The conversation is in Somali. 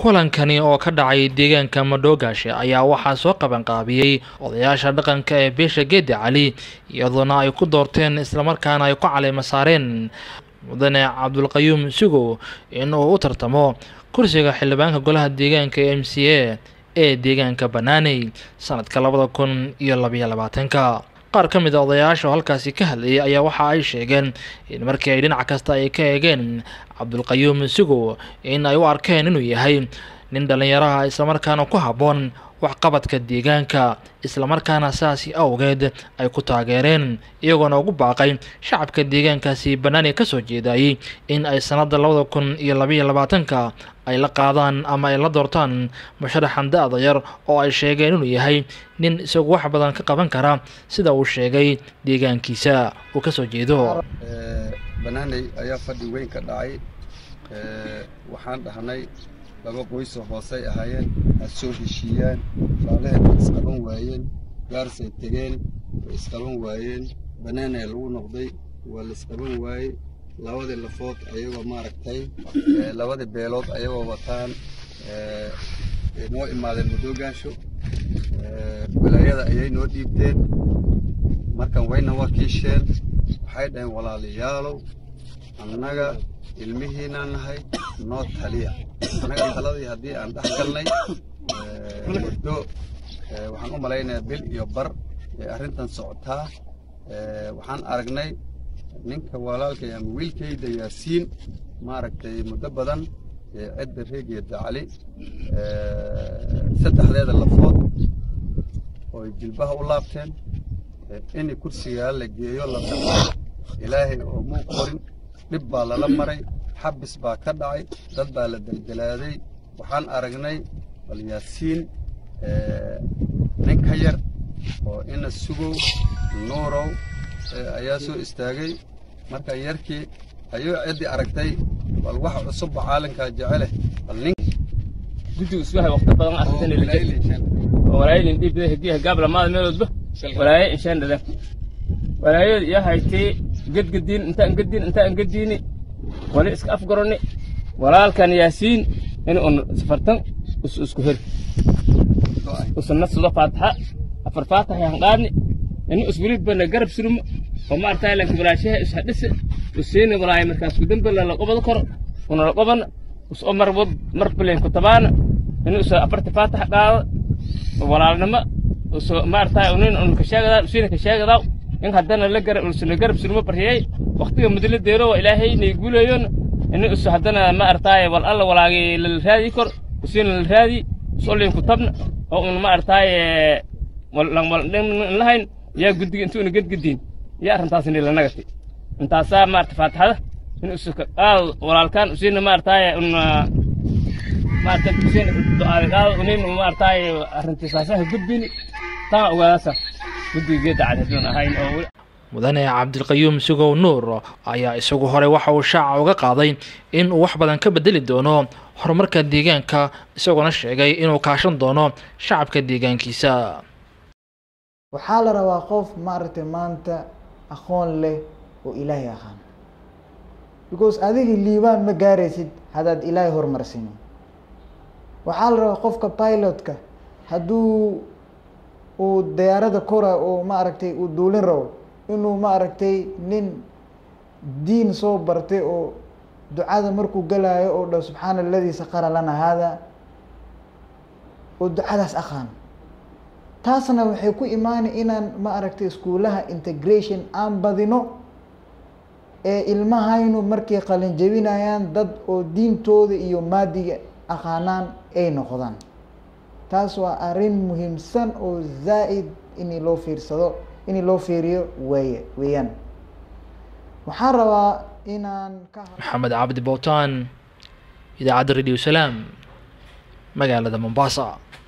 kulankani oo ka dhacay deegaanka madoogaashe ayaa waxaa soo qabanqaabiyey odayaasha dhaqanka ee beesha geedi cali iyadoona ay ku doorteen islamarkaana ay ku caleema saareen mudane cabdulqayuum sugow in uu u tartamo kursiga xildhibaanka golaha deegaanka e m c a ee deegaanka banaaney sanadka labada kun iyo labayo labaatanka qaar ka mid a odayaasha oo halkaasi ka hadlayay ayaa waxa ay sheegeen in markii ay dhinac kasta ay ka eegeen cabdulqayuum sugow in ay u arkeen inuu yahay nin dhallinyaraha islamarkaana ku habboon waxqabadka deegaanka islamarkaana saasi awgeed ay ku taageereen iyagoona ugu baaqay shacabka deegaankaasi banaani ka soo jeedayay in ay sanadda labada kun iyo labaiyo labaatanka ay la qaadaan ama ay la doortaan musharaxan da-da yar oo ay sheegeen inuu yahay nin isagu wax badan ka qaban kara sida uu sheegay deegaankiisa uu kasoo jeedo banaaney ayaa fadhi weyn ka dhacay waxaan dhahnay laba qoysoo hoosey ahaayeen ha soo heshiiyaan faalaheed way isqaban waayeen gaarsay tegeen way isqaban waayeen banaanay lagu noqday waa la isqaban waayey labadii lafood ayagoo maaragtay labadii beelood ayagoo wataan noo imaadeen madoogaasho walaayada ayay noo dhiibteen markan wayna wakiisheen waxay dhaheen walaalayaalow annaga ilmihiinaan nahay noo taliya annaga taladii haddii aan dhex galnay muddo waxaan u malaynayaa bil iyo bar ee arrintan socotaa waxaan aragnay ninka walaalkay ama wiilkayda yaasiin maaragtay muddo badan cidda reegeeda cali saddexdeeda lafood oo jilbaha u laabteen in kursigaa la geeyo la dhaqo ilaahay oo muu qorin dhib baa lala maray xabis baa ka dhacay dad baa la deldelaaday waxaan aragnay bal yaasiin nin ka yar oo ina sugow nuurow ayaa soo istaagay marka yarkii ayuu ciddii aragtay bal wax cusubba caalinkaa jecele bal nin guddigu iswahay waqti badan arrintan walaayadin dhiibada hediyaha gaabla maada meeloodba walaaye inshaan dhada walaayada iyo haytee gedgediin intaan gediin intaan gediini wali iska afgaroni walaalkan yaasiin in un safartan us isku heri usuna sudo faataxa afar faatax yan qaadni ini uswilibana garab surmo oo maartay lanka walaashaha ishadhise usiini walaay markaas kudambela la qobado koro una la qobana us o mar mar bilen kutabaana ini usa afarta faatax qaado walaalnimo us maartay unin un kasheegadaa usiina kasheegadaa in haddana la garab usuna garab surmo baryay waqtiga muddo deero waa ilaahay nay guuleeyoon ini us haddana ma artaaye wal alla walaagay lala raadi kor usiina la raadi usolin ku tabna oo un ma artaaye lahayn yaa guddiga intuuna gedgediin yaa arrintaasni la nagati intaasaa maarta faataxada in usuka qaado walaalkaan usiina ma artaaye un maarta usiina du'aada qaado unin ma artaaye arrintiisaasaha gudbini taa ogaadaasa guddiga geedda cad hadduun ahayn oo mudane cabdilqayuum sugow nuur ayaa isagu hore waxa uu shaaca uga qaaday in uu wax badan ka bedeli doono horumarka deegaanka isagoona sheegay inuu kaashan doono shacabka deegaankiisa waxaa la rabaa qof maaragtay maanta aqoon leh oo ilaahay aqaan because adiga liibaan ma gaaraysid haddaad ilaahay horumarsinin waxaa la rabaa qofka pilotka hadduu uu diyaarada kora oo maaragtay uu duulin rabo inuu maaragtay nin diin soo bartay oo ducada markuu galaayo oo dha subxaana aladii saqara lana haada oo ducadaas aqaan taasna waxay ku imaanay inaan ma aragtay iskuulaha integration aan badino ee ilmahaynu markay qalin jebinayaan dad oo diintooda iyo maadiga aqaanaan ay noqdaan taas waa arrin muhiimsan oo zaa'id in loo fiirsado in loo fiiriyo weeye weeyaan waxaan rabaa inaan ka maxamed cabdi bowtaan idaacadda radio salaam magaalada mombasa